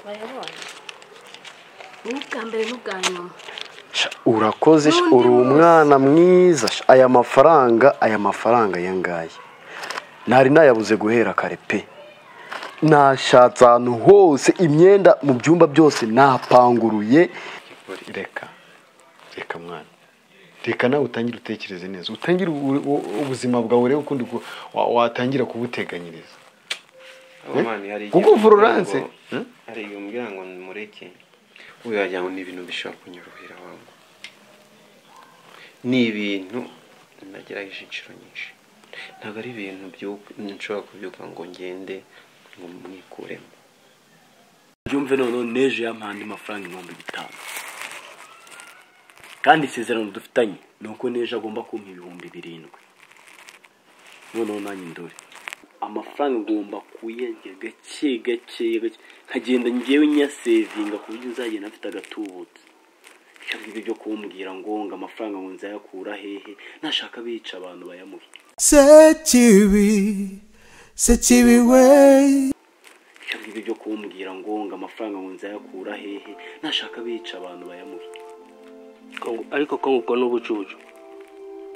barabona n'ubwa mbere n'ubwa nyuma Sha, urakoze sha, N'undi uri wese. umwana mwiza sha. aya mafaranga aya mafaranga aya ngaya ntari nayabuze guhera kare pe nashatse ahantu hose imyenda mu byumba byose napanguruye reka reka mwana reka nawe utangire utekereze neza utangire u- u- ubuzima bwawe urebe ukundi ku- wa- watangira kubuteganyiriza Aba mani hari igihe kuko umubwira uvururanse ngo- hari igihe umubwira ngo mureke ubu wagira ngo ni ibintu bishobora kunyorohera wangu ni ibintu nagerageje inshuro nyinshi ntabwo ari ibintu byuka- nshobora kubyuka ngo ngende ngo mwikuremo byumve noneho neje yampaye andi mafaranga ibihumbi bitanu kandi isezerano dufitanye ni uko neje agomba kumpa ibihumbi birindwi noneho nanjye ndore amafaranga ngomba kuyarya gake gake gake nkagenda ngewe nyasevinga ku buryo nzagenda afite agatubutse cyangwa ibyo byo kumbwira ngo ngo amafaranga ngo nzayakura hehe nashaka bica abantu bayamuhe Sekibi, Sekibi way, cyangwa ibyo byo kumbwira ngo ngo amafaranga ngo nzayakura hehe nashaka bica abantu bayamuhe ariko ko ubwo ni ubucucu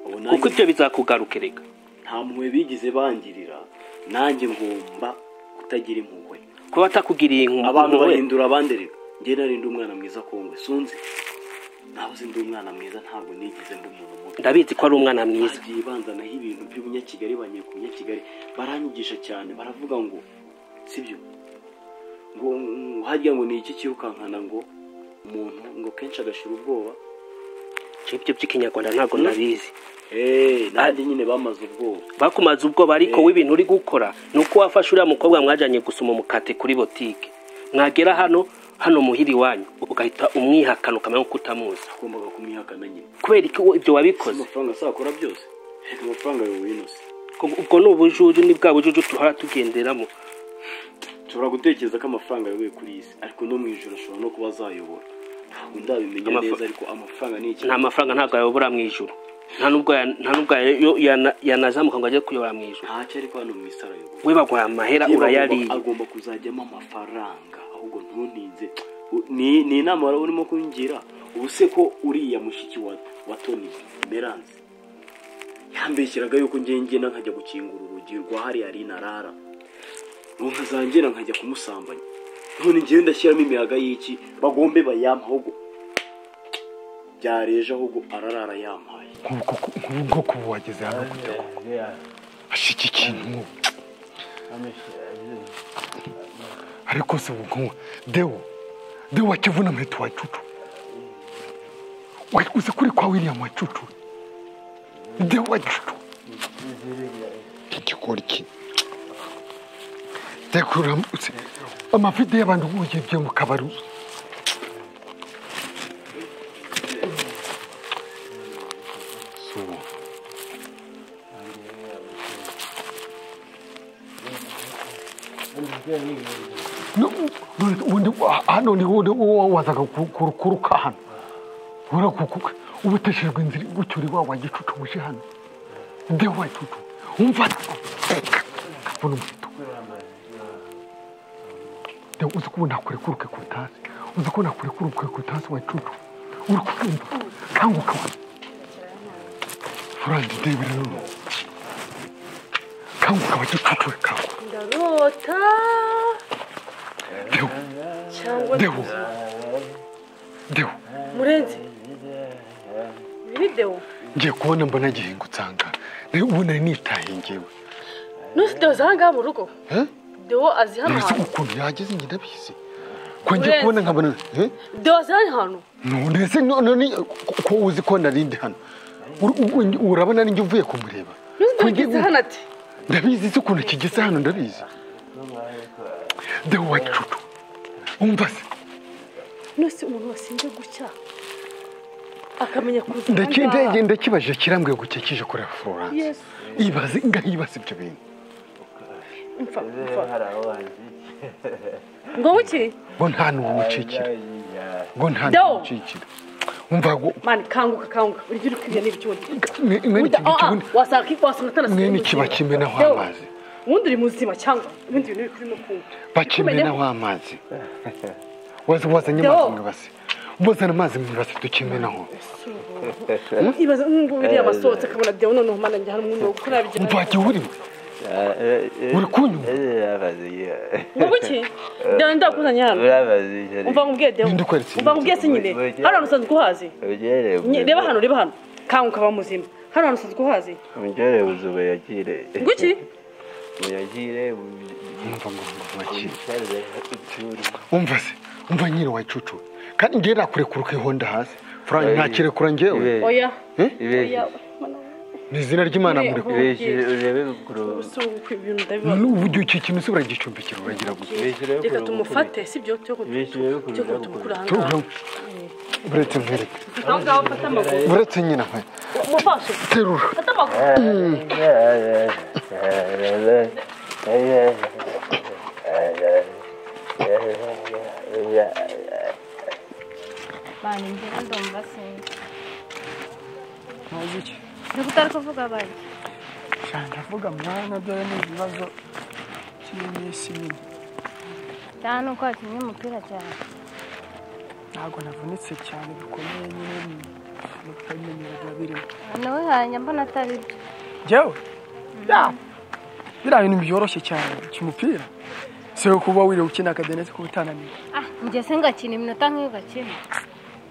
Ubu nanjye- kuko ibyo bizakugaruka reka nta mpuhwe bigeze bangirira nanjye ngomba kutagira impuhwe kuba atakugiriye inkumwe abantu bahindura abanderera njye narindi umwana mwiza kongwe sunzi nawe uzi ndi umwana mwiza ntabwo nigeze mba umuntu mubi ndabizi ko ari umwana mwiza bagiye banzanaho ibintu by'umunyakigali banyereka umunyakigali baranyigisha cyane baravuga ngo sibyo ngo mm, harya ngo ni iki cyirukankana ngo umuntu ngo kenshi agashira ubwoba ibyo by'ikinyarwanda ntabwo nabizi Eh, nanjye nyine bamaze ubwoba bakumaze ubwoba ariko w'ibintu uri gukora ni uko wafashe uriya mukobwa mwajyanye gusoma umukate kuri botike mwagera hano hano muhira iwanyu ugahita umwihakana ukamenya ko utamuzi agombaga kumwihakana nyine kubera ko Si ibyo wabikoze amafaranga azakora byose reka amafaranga yowe yinose ubwo ni ubujuju ni bwa bujuju duhora tugenderamo ushobora gutekereza ko amafaranga ayoboye kuri iyi si ariko no mu ijoro ashobora no kuba azayobora ntabwo ndabimenya Amafa- neza ariko amafaranga ni ikintu nta mafaranga ntabwo ayobora mu ijuru nta n'ubwo ya- nta n'ubwo ya- yana- yanazamuka ngo ajye kuyobora mu ijuru ntacyo ariko hano mu isi arayobora we baguha amahera Yewe urayariye agomba- agomba kuzajyamo amafaranga ahubwo ntuninze U- ni ni inama wari urimo kungira ubu se ko uriya mushiki wa wa toni meranze yambeshyeraga yuko ngiye ngenda nkajya gukingura urugi rwa hariya rina rara nkazangera nkajya kumusambanya none ngewe ndashyiramo imiyaga y'iki bagombe bayampa ahubwo byareje ahubwo ararara yampaye nk'ubwo kuba wageze hano kujya koko asha iki kintu nk'ubu ariko se ubu nk'ubu dewo dewo wakivuna mheto wa cucu wakuze kuri kwa william wa cucu dewo wa cucu igikoriki dekurura amavide y'abantu b'ubugibye mu kabari subu hano ni wowe wazaga kuruka hano kubera kuko ubuteshejwe inzira gutyo uri wa wagicucu uje hano nde wagicucu umva kabona umuheto Nde, uzi ko ubu nakurekuruke ku itasi uzi ko nakurekuruke ku itasi wagicucu uri kubyumva kanguka wa furandi ndebera none kanguka wagicucu we kanguka ndarota Dewo, cyangwa dewo dewo murenzi videwo ngiye kubona mbona gihinga usanga nawe ubu nari nitahiye ngewe n'uzi dewo z'aha ngaha mu rugo Eh? dewo azi hano ntazi hantu ukuntu yageze njye ndabizi ko ngiye kubona nkabona Eh? dewo azi hano hantu none se none ko- ko uzi ko narindi hano Ur- u- u- urabona ari njye uvuye kumureba n'uzi Ko dewo ngiye- ageze hano ati ndabizi se ukuntu kigeze hano ndabizi dewo wagicucu umva se n'uzi umuntu wasinze gutya akamenya kuza aha Ndaki- ngaha. ndege- ndakibajije kirambwiye gukekije kureba florence Yesu. ibaze ngaho ibaze ibyo bintu Mfa, mfa. ngo bukiri ngo nta n'uwumucikira ngo nta Dewo. n'uwumucikira umva ngo mani kanguka kanguka urya uri kwibya n'ibyo urya mwe- mwe- Burya, iki- ah, ah, iki- wasanga wasanga atanasubira mwene mu kiba kigo. kimenaho Dewo, amazi ubundi uri muzima cyangwa ibindi bintu bikuri no kumva bakimena Kumenyeho. wa mazi wazi wazanye amazi mu ibase bozana amazi mu ibase dukimenaho ibaza nk'ubu biriya basohotse akabona dewo noneho mana njye hari umuntu ukora ibyo mvagiye urimo uri kunyuma wowe iki dewo ndakuzanye hano umva ngo ubwiye dewo Ninde ukweretse umva ngo ubwiye se nyine hano hantu usanzwe uhazi Nye- reba hano reba hano kanga ukaba muzima hano hantu usanzwe uhazi nguki umva ngo mvakire umva se umva nyine wa cucu kandi ngewe nakurekuruka ihonda hasi furanga ntakirekura ngewe oya Eh? oya ni izina ry'imana Ure- murekuye si uku ibintu ndabiba n'uburyo iki kintu se uragicumbikira uragira gusa reka tumufate si byo cyo kutumukura ahangaha Tuvuga ngo, uretse nkwereke aho ngaho mfata amaguru uretse nyine nkwereke umufashe terura mfata amaguru bana imbere ndumva sinzi ntabwo utari kuvuga bari ndavuga mwana dore ni ikibazo cy'iminsi nyine cyane nuko wakinnye umupira cyane ntabwo navunitse cyane bikomeye nyine n'ukwemera biba birimo nawe hanya mbona atari byo njyewe ya biriya bintu byoroshye cyane cy'umupira si kuba wiriwe ukina akadenesi kuba utananiwe ah njye se ngakina iminota nk'iyo ugakina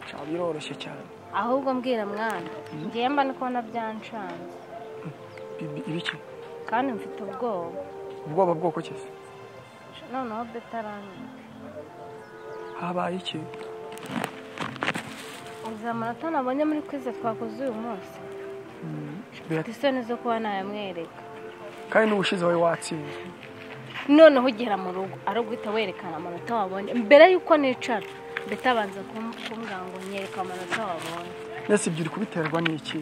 cyaba biroroshye cyane ahubwo mbwira mwana njyewe mba ni kubona byancanze Ibi- ibiki kandi mfite ubwoba ubwoba bwoko ki se noneho betarangiza habaye iki izi amanota nabonye muri kwize twakoze uyu munsi mfite Bira- isoni zo kuba nayamwereka kandi n'ubushize wawe watsinze noneho ugera mu rugo ari uguhita werekana amanota wabonye mbere y'uko nicara mbese abanza kum- kumbwira ngo nyereka amanota wabonye ndetse ibyo uri kubiterwa n'iki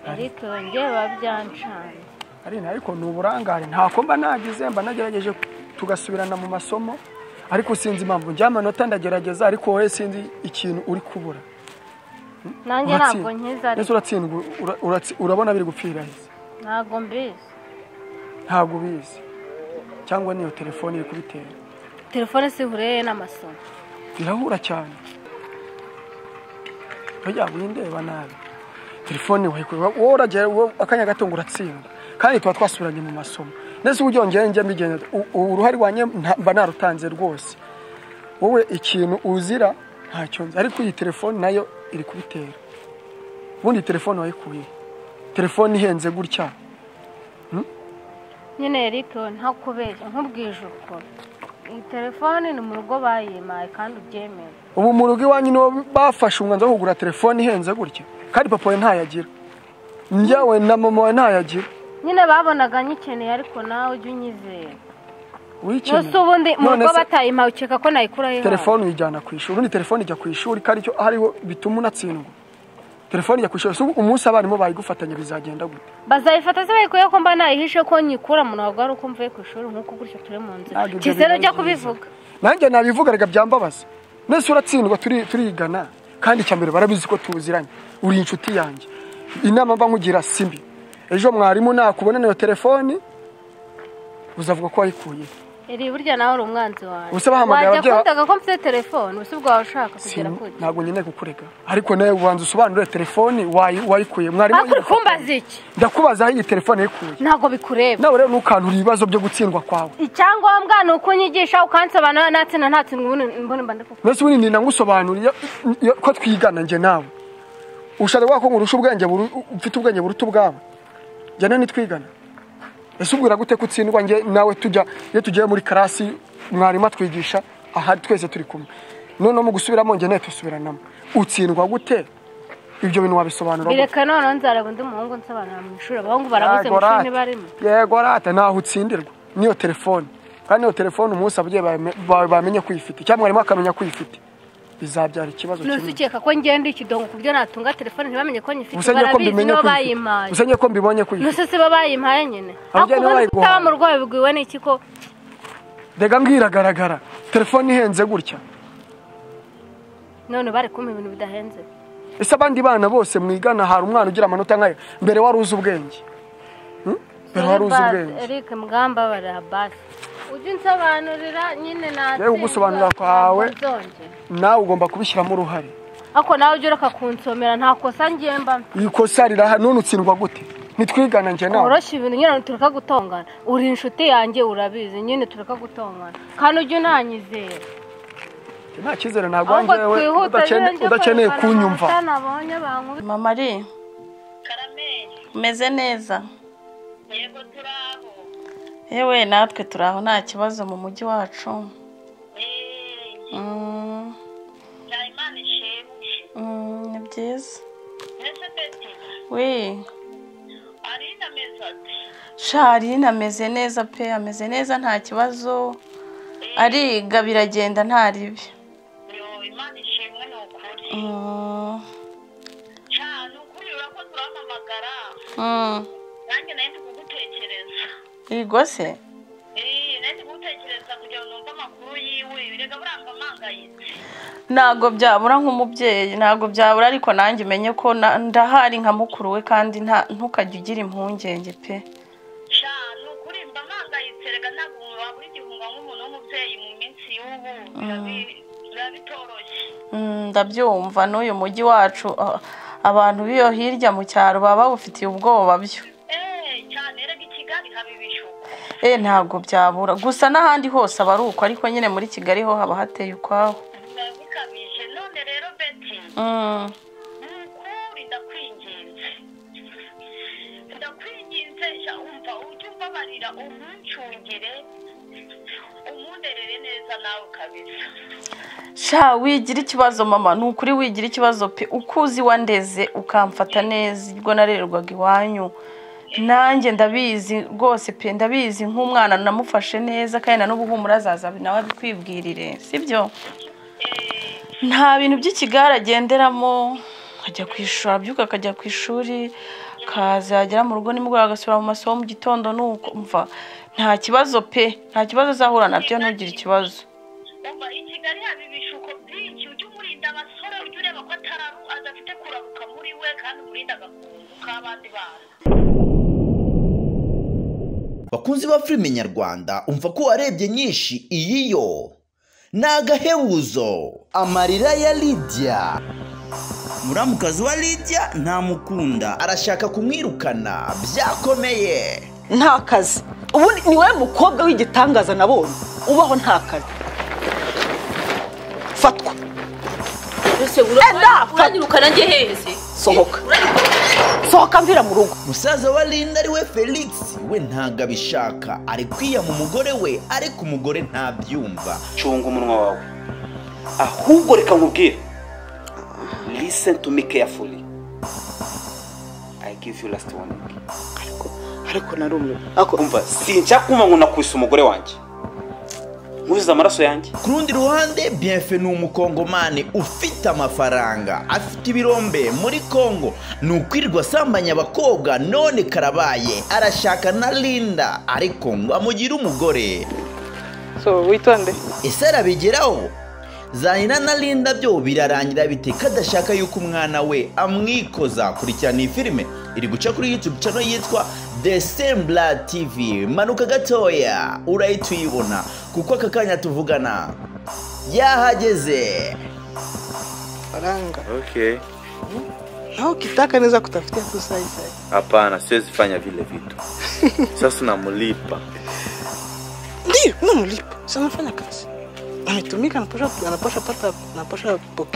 ariko njye biba byancanye Aline ariko ni uburangare ntako mba nagize mba nagerageje tugasubirana mu masomo ariko sinzi impamvu njya amanota ndagerageza ariko wowe sinzi ikintu uri kubura nanjye Uratsi- ntabwo nkiza Ese ariko uratsindwa ura- uratsi- urabona biri gupfira ahise ntabwo mbizi ntabwo ubizi cyangwa niyo telefone iri kubitera telefone si ihuriye n'amasomo birahura cyane burya windeba nabi telefone wayikura wowe uragera wowe akanya gato ngo uratsinda kandi tuba twasubiranye mu masomo ndetse uburyo njyewe njya mbigenza u- ubu uruhare wanjye nta- mba narutanze rwose wowe ikintu uzira ntacyo nzi ariko iyi telefone nayo iri kubitera ubundi telefone wayikuye telefone ihenze gutya nyine eric ntakubeshya nkubwije ukuri iyi telefone ni mu rugo bayimaye kandi ubyemera ubu mu rugo iwanyu nibo bafashe umwanzuro wo kugura telefone ihenze gutya kandi papa we ntayagira njyawe na mama we ntayagira nyine babonaga nyikeneye ariko nawe ujye unyizera wikeneye gusa ubundi mu None rugo se batayimaye ukeka ko nayikuraho ihari. telefone uyijyana ku ishuri ubundi telefone ijya ku ishuri ko aricyo ariho bituma unatsindwa telefone ijya ku ishuri so umunsi abarimu bayigufatanya bizagenda gute bazayifata se bayikuye ko mba nayihishe ko nyikura mu ntabwo ari uko mvuye ku ishuri nk'uko gutyo turi mu nzira Ntabwo ibyo kisero ujya biba kubivuga nanjye nabivuga reka byambabaza nese uratsindwa turi- turigana kandi icya mbere barabizi ko tuziranye uri inshuti yanjye inama mba nkugira simbi ejo mwarimu nakubona niyo telefone uzavuga ko wayikuye iri burya nawe uri umwanzi wawe Ubuse bahamagara wajya ababyeyi- kundaga ko mfite telefone usi bwawe ushaka kugera Sin- kuri ntabwo nkeneye kukurega ariko nawe ubanza usobanurire telefone wayi- wayikuye mwarimu ariko uri kumbaza iki ndakubaza aho iyi telefone yayikuye ntabwo bikureba nawe rero ntukanure ibibazo byo gutsindwa kwawe icyangombwa ni uko unyigisha ukansobanura natsinda ntatsindwa ubundi mbona mba ndikuvuga mbese ubundi nina ngusobanuriye iyo- iyo- ko twigana njye nawe ushaka kuvuga ko ngurusha ubwenge buru- ufite ubwenge buruta ubwawe njyana nitwigana ese ubwira gute ko utsindwa njye nawe tujya iyo tugiye muri karasi mwarimu atwigisha aha twese turi kumwe noneho mu gusubiramo njye nawe tusubiranamo utsindwa gute ibyo bintu wabisobanura gute bireka noneho nzareba undi muhungu nsobanura mu ishuri abahungu barabuze mu ishuri ntibarimo yego rata ntaho utsindirwa niyo telefone kandi iyo telefone umunsi ababyeyi bame- ba- bamenye ko uyifite cyangwa mwarimu akamenya ko uyifite bizabyara ikibazo nose kinini ukeka ko ngenda ikidongo ku byo natunga telefone ntibamenye ko nyifite gusa ngiye ko barabizi mbimenye nibo ko bayimaye uyifite gusa ngiye ko mbibonye ko uyifite nose si bo bayimpaye nyine Ababyeyi ariko nibo ubundi bayiguhaye. kutaba mu rugo babibwiwe n'iki ko rega mbwiragaragara telefone ihenze gutya none bari kumpa ibintu bidahenze ese abandi bana bose mwigana hari umwana ugira amanota nk'ayo mbere wari uzi ubwenge pero wari uzi ubwenge Eric mugamba bara basi ujye unsobanurira nyine natsinda Yewe ugusobanurira kwawe. nzongera. nawe ugomba kubishyiramo uruhare ariko nawe ujye ureka kunsomera nta kosa ngiye mbamo iyi kosa riraha none utsindwa gute nitwigana njye nawe woroshya ibintu nyine tureka gutongana uri inshuti yanjye urabizi nyine tureka gutongana kandi ujye unanyizera nta cyizere ntabwo ahubwo wanjye we twihuta udakene- njye udakeneye kureba kunyumva amanota nabonye bankubise mama ari umeze neza yewe natwe turi aho nta kibazo mu mujyi wacu Mm. Mm, ni byiza we sharine ameze neza pe ameze neza nta kibazo ariga biragenda nta ribi Mm. Mm. Yego se ntabwo byabura nk'umubyeyi ntabwo byabura ariko nanjye umenye ko na- ndahari nka mukuru we kandi nta- ntukajye ugira impungenge pe Mm, ndabyumva n'uyu mujyi wacu ah, abantu b'iyo hirya mu cyaro baba babufitiye ubwoba byo eh ntabwo byabura gusa n'ahandi hose aba ari uko ariko nyine muri kigali ho haba hateye ukwaho Mm. sha wigira ikibazo mama ni ukuri wigira ikibazo pe uko uzi wandeze ukamfata neza ubwo narererwaga iwanyu nanjye ndabizi rwose pe ndabizi nk'umwana namufashe neza kandi na n'ubu humura azaza nawe abikwibwirire sibyo nta bintu by'ikigare agenderamo ajya ku ishuri abyuka akajya ku ishuri akazagera mu rugo nimugoroba agasubira mu masomo mu gitondo nuko mva nta kibazo pe nta kibazo azahura nabyo ntugire ikibazo bakunzi ba filime nyarwanda umva ko warebye nyinshi iyi yo ni agahebuzo amarira ya lidiya muramukazi wa lidiya ntamukunda arashaka kumwirukana byakomeye nta kazi ubundi ni wowe mukobwa w'igitangaza nabonye ubaho nta kazi fatwa ese uranyirukana njye hehe se sohoka sohoka mvira mu rugo musaza wa linda ari we felix we ntabwo abishaka ari kwiyama umugore we ariko umugore ntabyumva cunga umunwa wawe ahubwo reka nkubwire listen to me carefully i give you last warning ariko narumwe umva sinshaka kumva ngo nakubise umugore wanjye nkuzuza amaraso yanjye ku rundi ruhande bienfe ni umukongomani ufite amafaranga afite ibirombe muri kongo ni ukwirirwa asambanya abakobwa none karabaye arashaka na linda ariko ngo amugire umugore so witonde ese arabigeraho zanira na linda byo birarangira bite kadashaka yuko umwana we amwikoza kurikirana iyi filime iri guca kuri youtube channel yitwa the sembla tv manuka gatoya urahita uyibona kuko aka kanya tuvugana yahageze faranga Okay. nawe ukitaka neza kutafutia tu saizi Hapana, siwezi fanya vile vitu. Sasa namlipa. ndio namlipa sanafanya kazi ametumika napasha anapasha pata napasha pokea